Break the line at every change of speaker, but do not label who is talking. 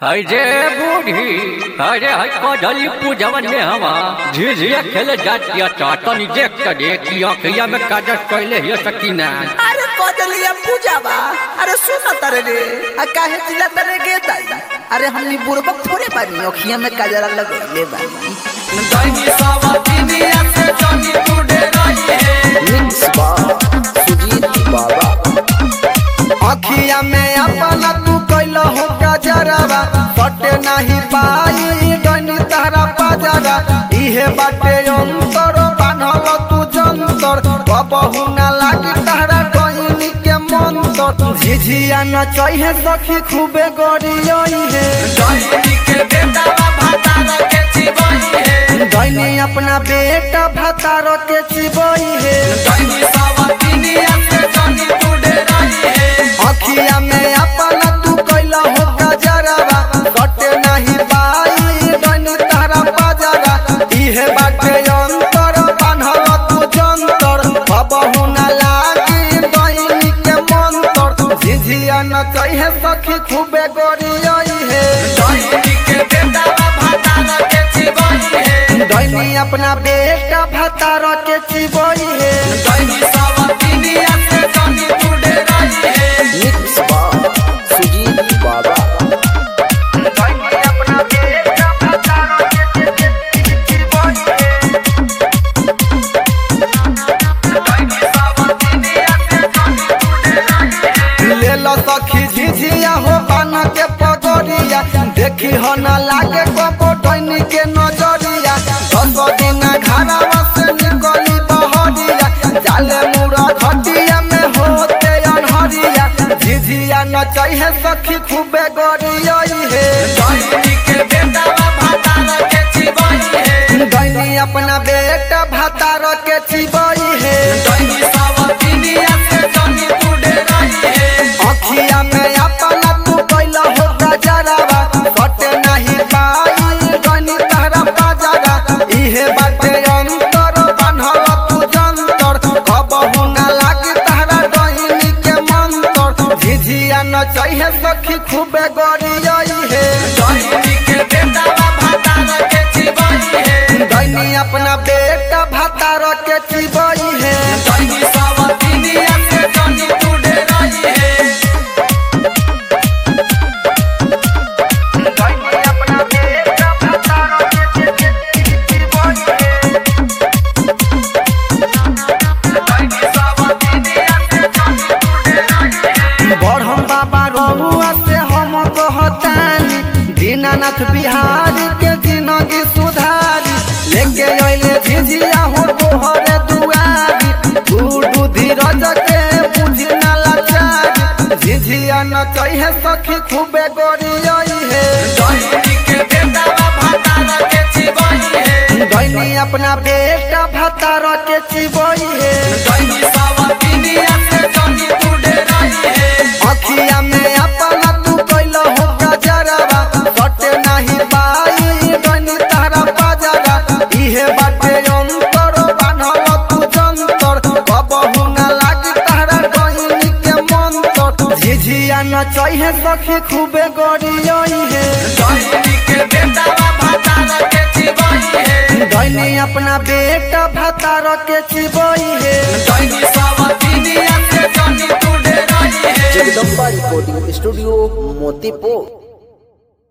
अरे बूढ़ी अरे हई कदली पूजवन में हवा झिझिया खेले जातिया चाटनी देख के देखी अखिया में काजल कैले हिय सकीना
अरे कदलिया पूजा बा अरे सुन तरे रे आ काहे चिल्ला तरे गे ताई अरे हमनी बुड़बक थोड़े बानी अखिया में काजरा लगले बानी मिक्स बा सुजीत बाबा
अखिया में अपना तू कैल हो गजरवा कटे नहीं पाई गनी तारा बाजारा इहे बाटे अंतर बान्हल तू जंतर कबहू ना लागी तारा गईनी के मंतर झिझिया न चाहिए सखी खूबे गरियई है गईनी अपना बेटा भतार के चिबई है अखिया में अपना तू कैला हो गजरवा कटे नहीं पाई गनी तारा बाजारा इहे बाटे अंतर बान्हल तू जंतर बबहू ना लागी गईनी के मंतर झिझिया न कहे सखी खूबे गरियई है गईनी अपना बेटा भतार के चिबई है
मिक्स बा सुजीत बाबा
गईनी अपना बेटा भतार के चिबई है ले लो सखी झिझिया हो बन के पगड़िया देखी हो न लागे कबो डैनी के नजरिया दस दिन घरवा से निकली बहरिया जाले मुड़ा घटिया में होते अनहरिया झिझिया न चाहिए सखी खूबे गरियई है गईनी अपना बेटा भतार के चिबई है अखिया में अपना तू कैल हो गजरवा कटे नहीं पाई गनी तारा बाजारा इहे बाटे अंतर बान्हल तू जंतर कबहू ना लागी तारा गईनी के मंतर झिझिया न चाहिए सखी खूबे गरियई है गईनी अपना बेटा भतार के चिबई है गईनी अपना बेटा भतार के चिबई है बढ़म बाबा रहुआ से हम कहतानी दीनानाथ बिहारी के जिंदगी सुधारी लेके अइले झिझिया हो तोहरे दुआरी गुडू धीरज के बुझी ना लाचारी झिझिया न कहे सखी खूबे गरियई है गईनी अपना बेटा भतार के चिबई है अखिया में अपना तू कैल हो गजरवा कटे नहीं पाई गनी तारा बाजारा इहे बाटे अंतर बान्हल तू जंतर कबहू ना लागी तारा गईनी के मंतर झिझिया न चाहिए सखी खूबे गरियई है गईनी अपना बेटा भतार के चिबई है
जगदम्बा रिकॉर्डिंग स्टूडियो मोतीपुर